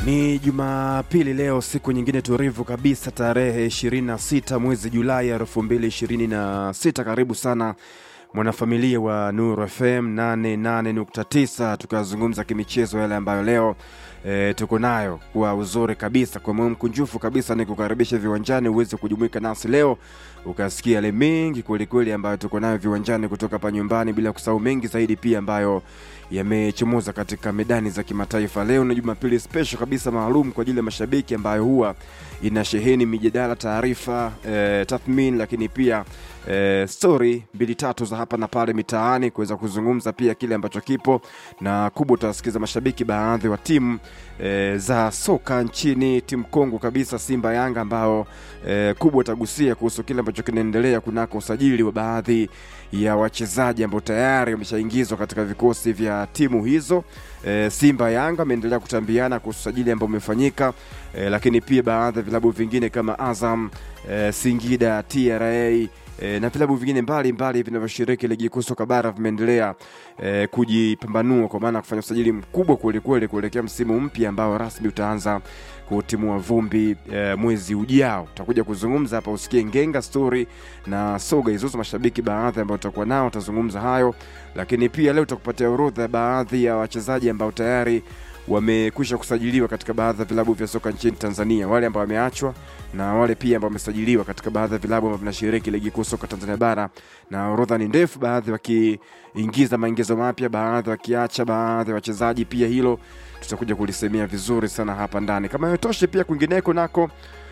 Ni Jumapili leo, siku nyingine tulivu kabisa, tarehe 26 mwezi Julai 2026. Karibu sana mwanafamilia wa Nuru FM 88.9, tukazungumza kimichezo yale ambayo leo e, tuko nayo kwa uzuri kabisa, kwa moyo mkunjufu kabisa, ni kukaribisha viwanjani uweze kujumuika nasi leo ukasikia yale mengi kwelikweli ambayo tuko nayo viwanjani kutoka hapa nyumbani, bila kusahau mengi zaidi pia ambayo yamechomoza katika medani za kimataifa. Leo ni Jumapili special kabisa maalum kwa ajili ya mashabiki ambayo huwa ina sheheni mijadala, taarifa, e, tathmini, lakini pia e, story mbili tatu za hapa na pale mitaani kuweza kuzungumza pia kile ambacho kipo na kubwa. Utawasikiza mashabiki baadhi wa timu e, za soka nchini, timu kongwe kabisa Simba Yanga, ambao e, kubwa utagusia kuhusu kile ambacho kinaendelea kunako usajili wa baadhi ya wachezaji ambao tayari wameshaingizwa katika vikosi vya timu hizo. E, Simba Yanga ameendelea kutambiana kuhusu usajili ambao umefanyika, e, lakini pia baadhi ya vilabu vingine kama Azam, e, Singida, TRA E, na vilabu vingine mbalimbali vinavyoshiriki ligi kuu soka bara vimeendelea e, kujipambanua kwa maana kufanya usajili mkubwa kwelikweli kuelekea msimu mpya ambao rasmi utaanza kutimua vumbi e, mwezi ujao. Tutakuja kuzungumza hapa, usikie ngenga story na soga hizo mashabiki baadhi ambao tutakuwa nao, utazungumza hayo, lakini pia leo tutakupatia orodha ya baadhi ya wachezaji ambao tayari wamekwisha kusajiliwa katika baadhi ya vilabu vya soka nchini Tanzania, wale ambao wameachwa na wale pia ambao wamesajiliwa katika baadhi ya vilabu ambavyo vinashiriki ligi kuu soka Tanzania bara, na orodha ni ndefu, baadhi wakiingiza maingizo mapya, baadhi wakiacha baadhi ya wachezaji. Pia hilo tutakuja kulisemea vizuri sana hapa ndani. Kama yotoshe, pia kwingineko nako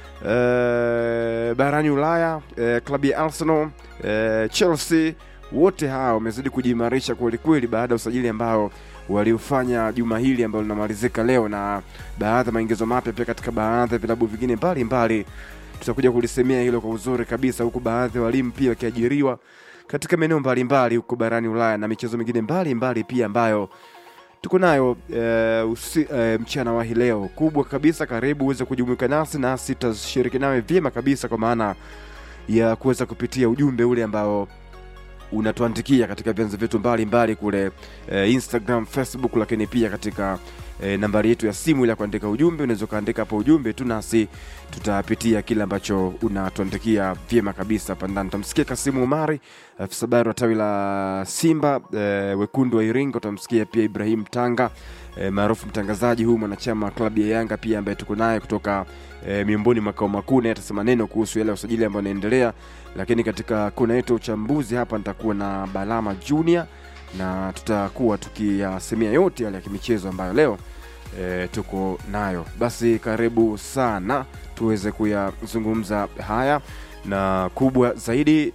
e, barani Ulaya e, klabu ya Arsenal e, Chelsea, wote hawa wamezidi kujiimarisha kwelikweli baada ya usajili ambao waliofanya juma hili ambalo linamalizika leo na baadhi ya maingizo mapya pia katika baadhi ya vilabu vingine mbalimbali. Tutakuja kulisemea hilo kwa uzuri kabisa, huku baadhi ya walimu pia wakiajiriwa katika maeneo mbalimbali huko barani Ulaya na michezo mingine mbalimbali pia ambayo tuko nayo e, usi, e, mchana wa hii leo kubwa kabisa. Karibu uweze kujumuika nasi nasi tutashiriki nawe vyema kabisa, kwa maana ya kuweza kupitia ujumbe ule ambao unatuandikia katika vyanzo vyetu mbalimbali kule e, Instagram, Facebook, lakini pia katika e, nambari yetu ya simu ile ya kuandika ujumbe. Unaweza ukaandika hapo ujumbe tu, nasi tutapitia kile ambacho unatuandikia vyema kabisa hapa ndani. Utamsikia Kasimu Umari, afisa habari wa tawi la Simba e, wekundu wa Iringa. Utamsikia pia Ibrahim Tanga e, maarufu mtangazaji huyu mwanachama wa klabu ya Yanga pia ambaye tuko naye kutoka e, miongoni makao makuu, naye atasema neno kuhusu yale ya usajili ambayo anaendelea lakini katika kona yetu ya uchambuzi hapa nitakuwa na Balama Junior na tutakuwa tukiyasemea yote yale ya kimichezo ambayo leo e, tuko nayo. Basi karibu sana tuweze kuyazungumza haya na kubwa zaidi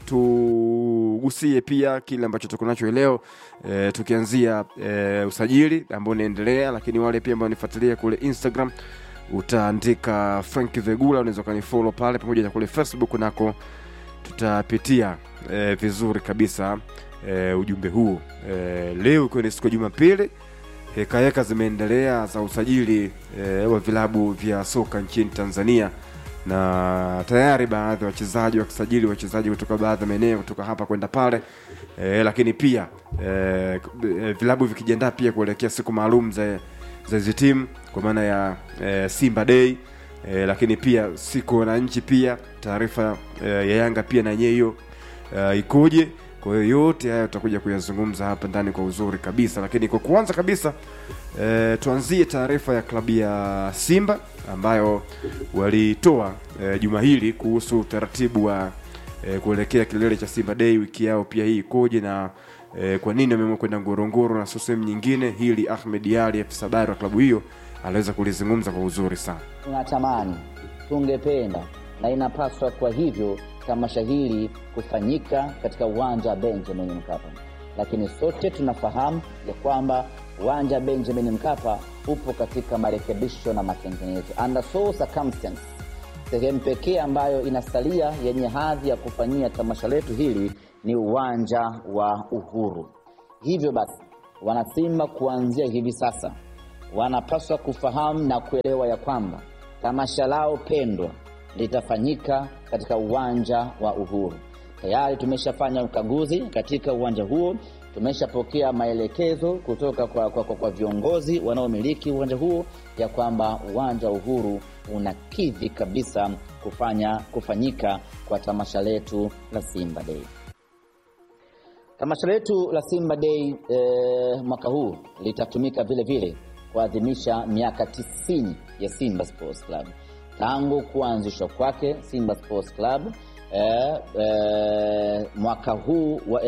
tugusie pia kile ambacho tuko nacho leo e, tukianzia e, usajili ambao unaendelea, lakini wale pia ambao nifuatilia kule Instagram utaandika Frank Vegula, unaweza ukanifollow pale, pamoja na kule Facebook nako tutapitia e, vizuri kabisa e, ujumbe huu e, leo ikiwa ni siku ya Jumapili, hekaheka zimeendelea za usajili e, wa vilabu vya soka nchini Tanzania, na tayari baadhi ya wachezaji wakisajili wachezaji kutoka baadhi ya maeneo kutoka hapa kwenda pale e, lakini pia e, vilabu vikijiandaa pia kuelekea siku maalum za za hizi timu kwa maana ya e, Simba Day e, lakini pia siku wananchi pia taarifa e, ya Yanga pia na yenyewe hiyo e, ikoje? Kwa hiyo yote haya tutakuja kuyazungumza hapa ndani kwa uzuri kabisa, lakini kwa kuanza kabisa e, tuanzie taarifa ya klabu ya Simba ambayo walitoa e, juma hili kuhusu utaratibu wa e, kuelekea kilele cha Simba Day, wiki yao pia hii ikoje na e, kwa nini wameamua kwenda Ngorongoro na sio sehemu nyingine. Hili Ahmed Ali, afisa habari wa klabu hiyo, aliweza kulizungumza kwa uzuri sana. Tunatamani, tungependa na inapaswa kwa hivyo tamasha hili kufanyika katika uwanja wa Benjamin Mkapa, lakini sote tunafahamu ya kwamba uwanja wa Benjamin Mkapa upo katika marekebisho na matengenezo. Under so circumstance, sehemu pekee ambayo inasalia yenye hadhi ya kufanyia tamasha letu hili ni uwanja wa Uhuru. Hivyo basi, wanasimba kuanzia hivi sasa wanapaswa kufahamu na kuelewa ya kwamba tamasha lao pendwa litafanyika katika uwanja wa Uhuru. Tayari tumeshafanya ukaguzi katika uwanja huo tumeshapokea maelekezo kutoka kwa, kwa, kwa, kwa viongozi wanaomiliki uwanja huo ya kwamba uwanja wa Uhuru unakidhi kabisa kufanya kufanyika kwa tamasha letu la Simba Day. Tamasha letu la Simba Day eh, mwaka huu litatumika vile vile kuadhimisha miaka 90 ya Simba Sports Club tangu kuanzishwa kwake Simba Sports Club eh, eh, mwaka huu wa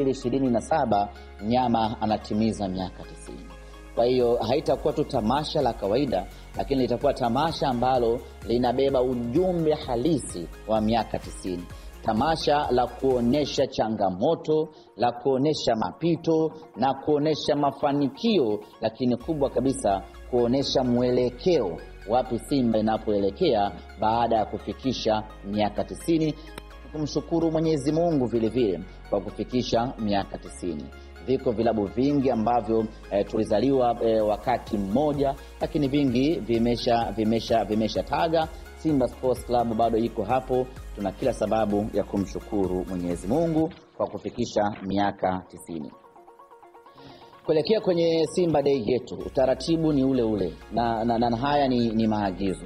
2027 Nyama anatimiza miaka 90. Kwa hiyo haitakuwa tu tamasha la kawaida, lakini litakuwa tamasha ambalo linabeba ujumbe halisi wa miaka 90 tamasha la kuonyesha changamoto, la kuonyesha mapito na kuonyesha mafanikio, lakini kubwa kabisa kuonyesha mwelekeo wapi Simba inapoelekea baada ya kufikisha miaka tisini. Kumshukuru Mwenyezi Mungu vile vile kwa kufikisha miaka tisini. Viko vilabu vingi ambavyo eh, tulizaliwa eh, wakati mmoja, lakini vingi vimesha vimesha vimesha taga. Simba Sports Club bado iko hapo. Tuna kila sababu ya kumshukuru Mwenyezi Mungu kwa kufikisha miaka tisini. Kuelekea kwenye Simba Day yetu, utaratibu ni ule ule na, na, na haya ni, ni maagizo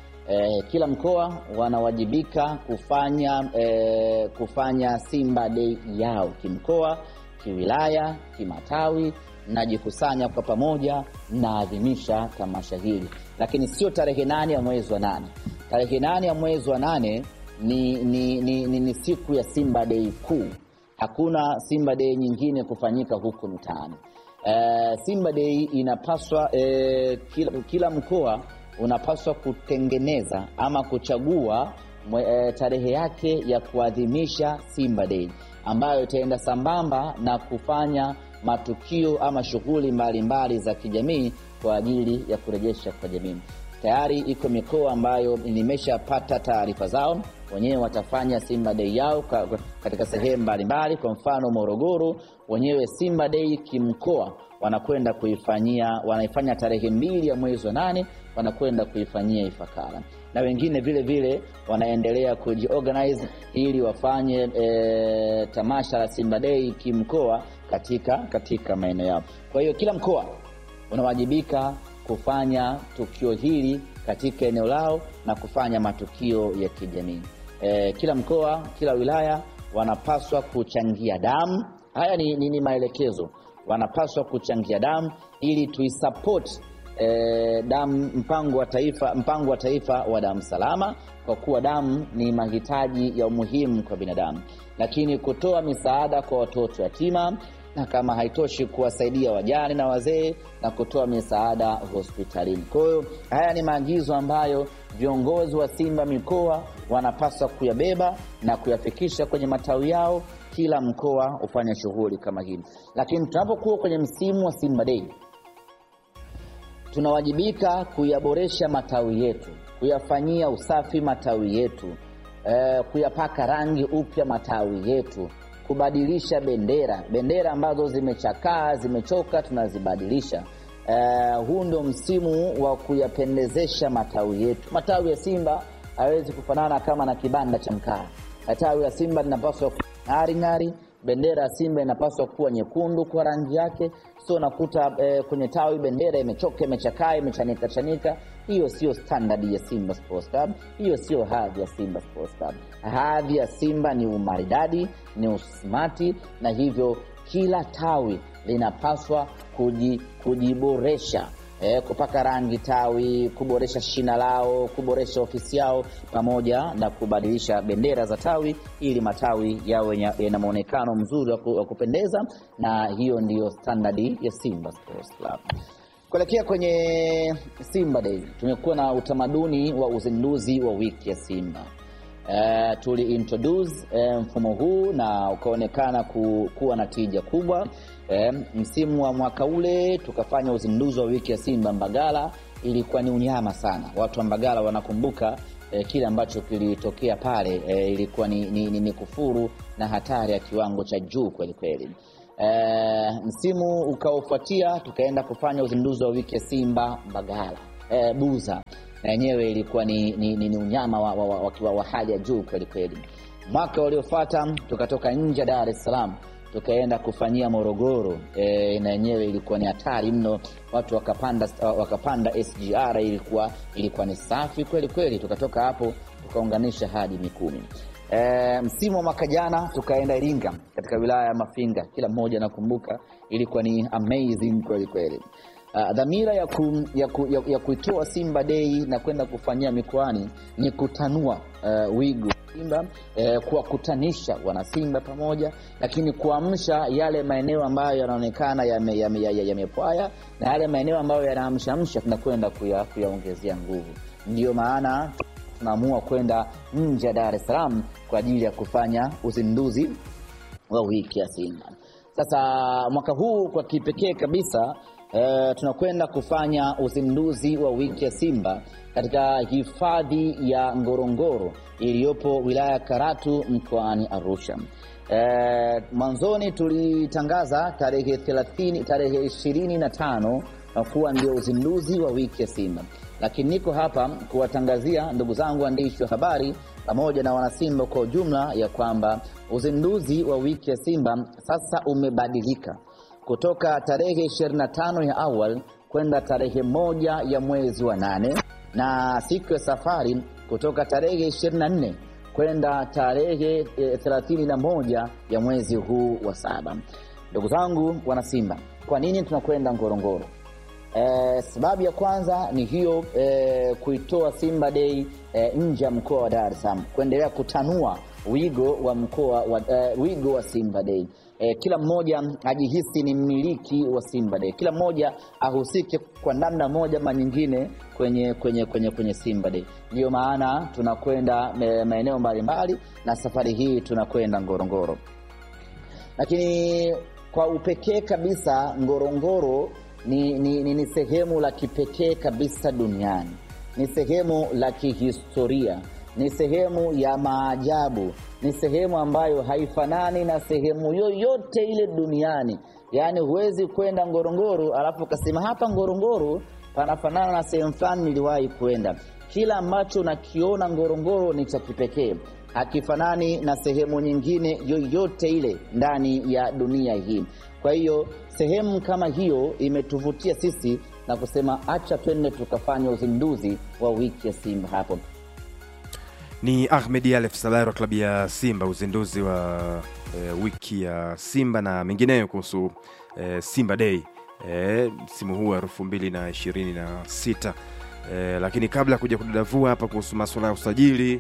e, kila mkoa wanawajibika kufanya e, kufanya Simba Day yao kimkoa, kiwilaya, kimatawi, najikusanya kwa pamoja, naadhimisha tamasha hili, lakini sio tarehe nane ya mwezi wa nane. Tarehe nane ya mwezi wa nane ni, ni, ni, ni, ni siku ya Simba Day kuu. Hakuna Simba Day nyingine kufanyika huku mtaani. Uh, Simba Day inapaswa uh, kila, kila mkoa unapaswa kutengeneza ama kuchagua mwe, uh, tarehe yake ya kuadhimisha Simba Day ambayo itaenda sambamba na kufanya matukio ama shughuli mbalimbali za kijamii kwa ajili ya kurejesha kwa jamii. Tayari iko mikoa ambayo nimeshapata taarifa zao, wenyewe watafanya Simba Day yao katika sehemu mbalimbali. Kwa mfano Morogoro, wenyewe Simba Day kimkoa wanakwenda kuifanyia, wanaifanya tarehe mbili ya mwezi wa nane, wanakwenda kuifanyia Ifakara, na wengine vile vile wanaendelea kujiorganize ili wafanye e, tamasha la Simba Day kimkoa katika, katika maeneo yao. Kwa hiyo kila mkoa unawajibika kufanya tukio hili katika eneo lao na kufanya matukio ya kijamii. E, kila mkoa, kila wilaya wanapaswa kuchangia damu. Haya ni, ni, ni maelekezo. Wanapaswa kuchangia damu ili tuisupport e, damu mpango wa taifa, mpango wa taifa wa damu salama, kwa kuwa damu ni mahitaji ya umuhimu kwa binadamu, lakini kutoa misaada kwa watoto yatima na kama haitoshi kuwasaidia wajane na wazee na kutoa misaada hospitalini. Kwa hiyo haya ni maagizo ambayo viongozi wa Simba mikoa wanapaswa kuyabeba na kuyafikisha kwenye matawi yao, kila mkoa hufanya shughuli kama hii. Lakini tunapokuwa kwenye msimu wa Simba Day, tunawajibika kuyaboresha matawi yetu, kuyafanyia usafi matawi yetu, eh, kuyapaka rangi upya matawi yetu kubadilisha bendera bendera ambazo zimechakaa zimechoka, tunazibadilisha. Uh, huu ndio msimu wa kuyapendezesha matawi yetu. Matawi ya Simba hawezi kufanana kama na kibanda cha mkaa. Tawi la Simba linapaswa ng'ari ng'ari, bendera ya Simba inapaswa kuwa nyekundu kwa rangi yake, sio nakuta eh, kwenye tawi bendera imechoka, imechakaa, imechanika chanika. Hiyo sio standard ya Simba Sports Club, hiyo sio hadhi ya Simba Sports Club. Hadhi ya Simba ni umaridadi, ni usmati, na hivyo kila tawi linapaswa kuji, kujiboresha E, kupaka rangi tawi, kuboresha shina lao, kuboresha ofisi yao, pamoja na kubadilisha bendera za tawi ili matawi yawe yana muonekano mzuri wa kupendeza, na hiyo ndiyo standardi ya Simba Sports Club. Kuelekea kwenye Simba Day, tumekuwa na utamaduni wa uzinduzi wa wiki ya Simba. E, tuli introduce e, mfumo huu na ukaonekana ku, kuwa na tija kubwa. E, msimu wa mwaka ule tukafanya uzinduzi wa wiki ya Simba Mbagala, ilikuwa ni unyama sana. Watu wa Mbagala wanakumbuka e, kile ambacho kilitokea pale e, ilikuwa ni, ni, ni, ni kufuru na hatari ya kiwango cha juu kweli kweli. E, msimu ukaofuatia tukaenda kufanya uzinduzi wa wiki ya Simba Mbagala e, Buza na yenyewe ilikuwa ni, ni, ni, ni unyama wa, wa, wa, wa, wa hali ya juu kweli kweli. Mwaka uliofuata tukatoka nje ya Dar es Salaam tukaenda kufanyia Morogoro e, na yenyewe ilikuwa ni hatari mno, watu wakapanda wakapanda SGR, ilikuwa ilikuwa ni safi kweli kweli. Tukatoka hapo tukaunganisha hadi Mikumi. E, msimu wa mwaka jana tukaenda Iringa katika wilaya ya Mafinga, kila mmoja nakumbuka, ilikuwa ni amazing kweli kweli. Uh, dhamira ya, ku, ya, ku, ya, ya kuitoa Simba Day na kwenda kufanyia mikoani ni kutanua uh, wigo Simba eh, kuwakutanisha wanasimba pamoja, lakini kuamsha yale maeneo ambayo yanaonekana yamepwaya yame, yame na yale maeneo ambayo yanaamshamsha tunakwenda kuyaongezea nguvu. Ndiyo maana tunaamua kwenda nje ya Dar es Salaam kwa ajili ya kufanya uzinduzi wa wiki ya Simba. Sasa mwaka huu kwa kipekee kabisa Uh, tunakwenda kufanya uzinduzi wa wiki ya Simba katika hifadhi ya Ngorongoro iliyopo wilaya ya Karatu mkoani Arusha. Uh, mwanzoni tulitangaza tarehe 30, tarehe 25 kuwa ndio uzinduzi wa wiki ya Simba, lakini niko hapa kuwatangazia ndugu zangu waandishi wa habari pamoja na wanasimba kwa ujumla ya kwamba uzinduzi wa wiki ya Simba sasa umebadilika kutoka tarehe 25 ya awal kwenda tarehe moja ya mwezi wa nane na siku ya safari kutoka tarehe 24 kwenda tarehe 31 ya mwezi huu wa saba. Ndugu zangu wanasimba, kwa nini tunakwenda Ngorongoro? Eh, sababu ya kwanza ni hiyo eh, kuitoa Simba Day eh, nje ya mkoa wa Dar es Salaam, kuendelea kutanua wigo wa mkoa wa, eh, wigo wa Simba Day. Eh, kila mmoja ajihisi ni mmiliki wa Simba Day, kila mmoja ahusike kwa namna moja ama nyingine kwenye kwenye kwenye kwenye Simba Day. Ndiyo maana tunakwenda maeneo mbalimbali, na safari hii tunakwenda Ngorongoro, lakini kwa upekee kabisa Ngorongoro ni, ni, ni, ni sehemu la kipekee kabisa duniani, ni sehemu la kihistoria, ni sehemu ya maajabu, ni sehemu ambayo haifanani na sehemu yoyote ile duniani. Yaani huwezi kwenda Ngorongoro alafu ukasema hapa Ngorongoro panafanana na sehemu fulani niliwahi kwenda. Kila ambacho unakiona Ngorongoro ni cha kipekee, hakifanani na sehemu nyingine yoyote ile ndani ya dunia hii. Kwa hiyo sehemu kama hiyo imetuvutia sisi na kusema acha twende tukafanya uzinduzi wa wiki ya Simba hapo. Ni Ahmed Alef Salari wa klabu ya Simba, uzinduzi wa e, wiki ya Simba na mengineyo kuhusu e, Simba Day msimu e, huu wa elfu mbili na ishirini na sita e, lakini kabla ya kuja kudadavua hapa kuhusu masuala ya usajili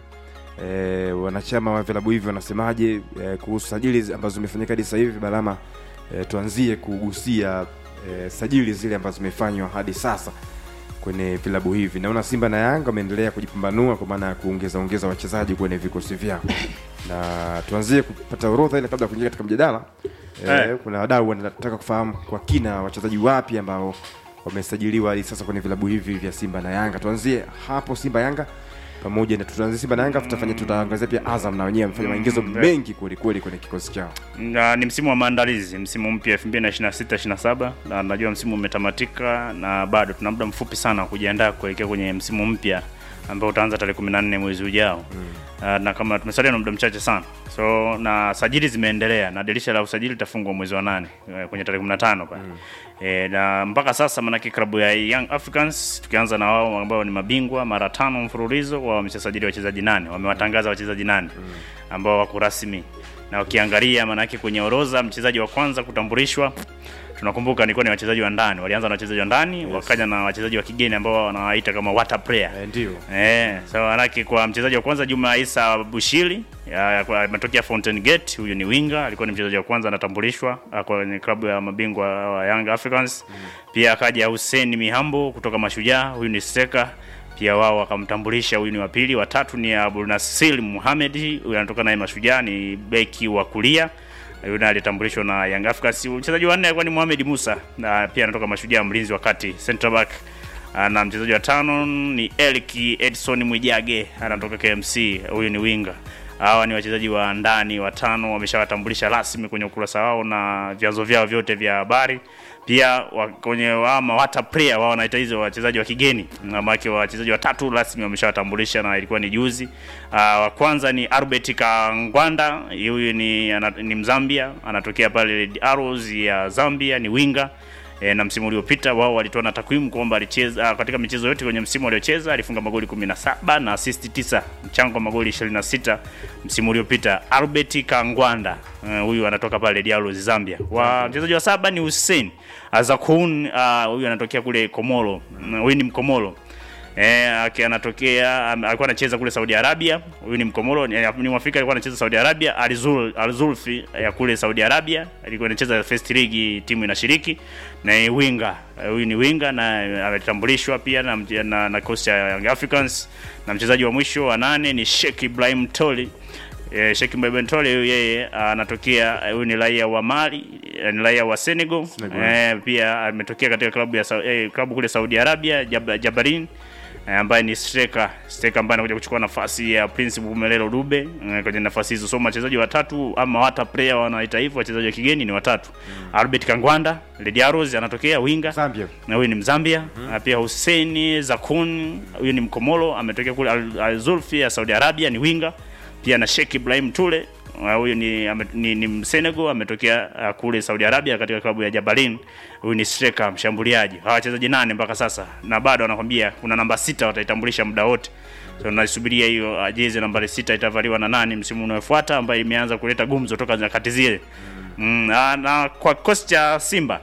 e, wanachama wa vilabu hivi wanasemaje e, kuhusu sajili ambazo zimefanyika hadi sasa hivi Balama? E, tuanzie kugusia e, sajili zile ambazo zimefanywa hadi sasa kwenye vilabu hivi. Naona Simba na Yanga wameendelea kujipambanua kwa maana ya kuongeza ongeza wachezaji kwenye vikosi vyao, na tuanzie kupata orodha ile kabla ya kuingia katika mjadala e, Eh. kuna wadau wanataka kufahamu kwa kina wachezaji wapi ambao wamesajiliwa hadi sasa kwenye vilabu hivi vya Simba na Yanga. Tuanzie hapo Simba Yanga pamoja na tutaanzia Simba na Yanga, tutafanya tutaangazia pia Azam na wenyewe wamefanya maingizo Mm, mengi kweli kweli kwenye kikosi chao. Na, ni msimu wa maandalizi, msimu mpya 2026 27 na najua msimu umetamatika na bado tuna muda mfupi sana wa kujiandaa kuelekea kwenye msimu mpya ambao utaanza tarehe 14 mwezi ujao. Uh, na kama tumesalia na muda mchache sana, so na sajili zimeendelea na dirisha la usajili litafungwa mwezi wa nane eh, kwenye tarehe 15 pale eh, na mpaka sasa manake klabu ya Young Africans tukianza na wao ambao ni mabingwa mara tano mfululizo, wao wameshasajili wachezaji nane, wamewatangaza wachezaji nane ambao wako rasmi na ukiangalia maanake kwenye orodha mchezaji wa kwanza kutambulishwa tunakumbuka nilikuwa ni wachezaji wa ndani walianza na wachezaji wa ndani wakaja na wachezaji wa kigeni ambao wanawaita kama water player Eh, ndio Eh, so manake kwa mchezaji wa kwanza Juma Isa Bushiri ya- ya- kwa- ametokea Fountain Gate, huyu ni winga, alikuwa ni mchezaji wa kwanza anatambulishwa ah, kwenye klabu ya mabingwa wa Young Africans. Pia akaja Hussein Mihambo kutoka Mashujaa, huyu ni striker pia wao wakamtambulisha, huyu ni wa pili. Watatu ni Abdul Nasir Muhamed, huyu anatoka naye Mashujaa, ni beki wa kulia yule naye alitambulishwa na Young Africans. Mchezaji wa nne alikuwa ni Mohamed Musa na pia anatoka Mashujaa, mlinzi wa kati center back. Ah, na mchezaji wa tano ni Eric Edson Mwijage anatoka KMC, huyu ni winga. Hawa ni wachezaji wa ndani watano, wameshawatambulisha rasmi kwenye ukurasa wao na vyanzo vyao vyote vya habari pia wa, kwenye ama hata player wao wanaita hizo wachezaji wa kigeni amake wachezaji watatu rasmi wameshawatambulisha na ilikuwa ni juzi. Uh, wa kwanza ni Albert Kangwanda, huyu ni, ana, ni Mzambia anatokea pale Red Arrows ya Zambia, ni winga e, na msimu uliopita wao walitoa na takwimu kwamba alicheza katika michezo yote kwenye msimu aliocheza alifunga magoli 17 na assist 9, mchango wa magoli 26 msimu uliopita. Albert Kangwanda huyu uh, anatoka pale Dialos Zambia. Wa mchezaji wa saba ni Hussein Azakun huyu uh, anatokea kule Komoro. Huyu uh, ni Mkomoro. Eh, anatokea alikuwa anacheza kule Saudi Arabia. Huyu ni Mkomoro, ni Mwafrika alikuwa anacheza Saudi Arabia. Alizul Alzulfi ya kule Saudi Arabia alikuwa anacheza first league, timu inashiriki na winga. Huyu ni winga na ametambulishwa pia na na, na kocha ya Young Africans. Na mchezaji wa mwisho wa nane ni Sheikh Ibrahim Toli. Eh, Sheikh Ibrahim Toli huyu yeye anatokea, huyu ni raia wa Mali, ni raia wa Senegal. Eh, pia ametokea katika klabu ya eh, klabu kule Saudi Arabia Jab, Jabarin ambaye ni striker striker ambaye anakuja kuchukua nafasi ya Prince Bumelelo Dube kwenye nafasi hizo. So wachezaji watatu ama hata player wanaita hivyo, wachezaji wa kigeni ni watatu. Mm. Albert Kangwanda Red Arrows anatokea winga Zambia, na huyu ni Mzambia. Mm. Pia Hussein Zakun huyu ni Mkomoro ametokea kule Al-Zulfi ya Saudi Arabia, ni winga pia na Sheikh Ibrahim Tule huyu ni, ni, ni Msenegal ametokea uh, kule Saudi Arabia katika klabu ya Jabalin. Huyu ni striker mshambuliaji. Hawa wachezaji nane mpaka sasa, na bado anakwambia kuna namba sita wataitambulisha muda wote. So tunasubiria hiyo uh, jezi nambari sita itavaliwa na nani msimu unaofuata, ambayo imeanza kuleta gumzo toka nyakati zile mm, na, na kwa kikosi cha Simba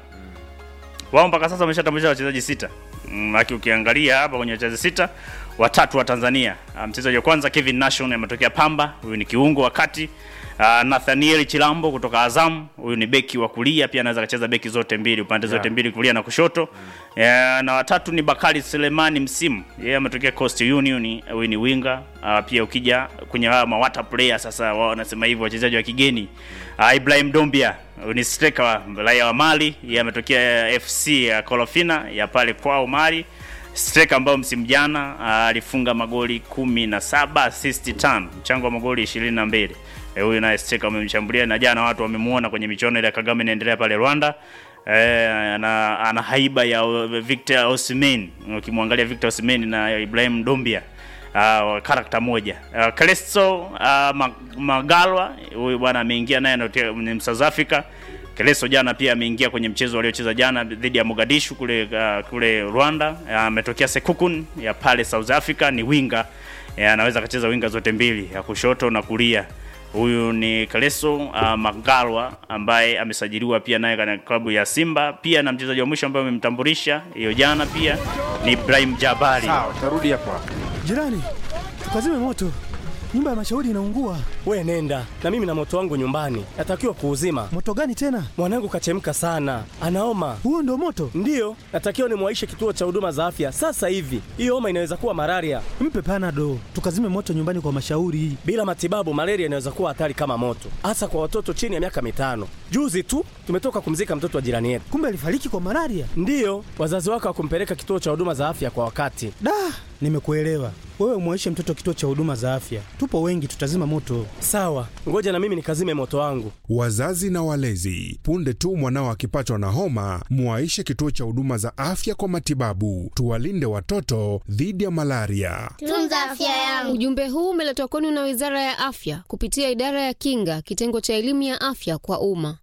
wao mpaka sasa wameshatambulisha wachezaji sita mm, aki ukiangalia hapa kwenye wachezaji sita watatu wa Tanzania. Mchezaji wa kwanza Kevin Nation ametokea Pamba, huyu ni kiungo wa kati. Uh, Nathaniel Chilambo kutoka Azam, huyu ni beki wa kulia, pia anaweza kucheza beki zote mbili, upande zote mbili, kulia na kushoto. Mm. Uh, na watatu ni Bakari Selemani Msimu, yeye ametokea Coast Union, huyu ni winga. Uh, pia ukija kwenye hawa mawata player sasa, wao wanasema hivyo wachezaji wa kigeni. Uh, Ibrahim Dombia, huyu ni striker raia wa Mali, yeye ametokea FC ya Kolofina ya pale kwao Mali striker ambao msimu jana alifunga magoli kumi na saba assist tano mchango wa magoli ishirini na mbili huyu naye striker amemshambulia na jana watu wamemuona kwenye michuano ile ya Kagame inaendelea pale Rwanda. E, ana, ana haiba ya Victor Osimhen. Ukimwangalia Victor Osimhen na Ibrahim Dombia uh, karakta moja uh, Keleso uh, Magalwa huyu bwana ameingia naye ni South Africa Keleso jana pia ameingia kwenye mchezo waliocheza jana dhidi ya Mogadishu kule uh, kule Rwanda. Ametokea uh, Sekukun ya pale South Africa, ni winga anaweza uh, akacheza winga zote mbili ya kushoto na kulia. Huyu ni Keleso uh, Magalwa ambaye amesajiliwa pia naye katika klabu ya Simba. Pia na mchezaji wa mwisho ambaye amemtambulisha hiyo jana pia ni Ibrahim Jabari. Sawa, tarudi hapa. Jirani, tukazime moto. Nyumba ya mashauri inaungua. We nenda na mimi na moto wangu nyumbani, natakiwa kuuzima. Moto gani tena? Mwanangu kachemka sana, anaoma. Huo ndio moto? Ndiyo, natakiwa nimwaishe kituo cha huduma za afya sasa hivi. Hiyo homa inaweza kuwa malaria. Mpe panado, tukazime moto nyumbani kwa mashauri. Bila matibabu, malaria inaweza kuwa hatari kama moto, hasa kwa watoto chini ya miaka mitano. Juzi tu tumetoka kumzika mtoto wa jirani yetu. Kumbe alifariki kwa malaria? Ndiyo, wazazi wake hawakumpeleka kituo cha huduma za afya kwa wakati. Da, nimekuelewa. Wewe umwaishe mtoto kituo cha huduma za afya, tupo wengi, tutazima moto. Sawa, ngoja na mimi nikazime moto wangu. Wazazi na walezi, punde tu mwanao akipatwa na homa, mwaishe kituo cha huduma za afya kwa matibabu. Tuwalinde watoto dhidi ya malaria. Tunza afya yangu. Ujumbe huu umeletwa kwenu na Wizara ya Afya kupitia Idara ya Kinga, kitengo cha elimu ya afya kwa umma.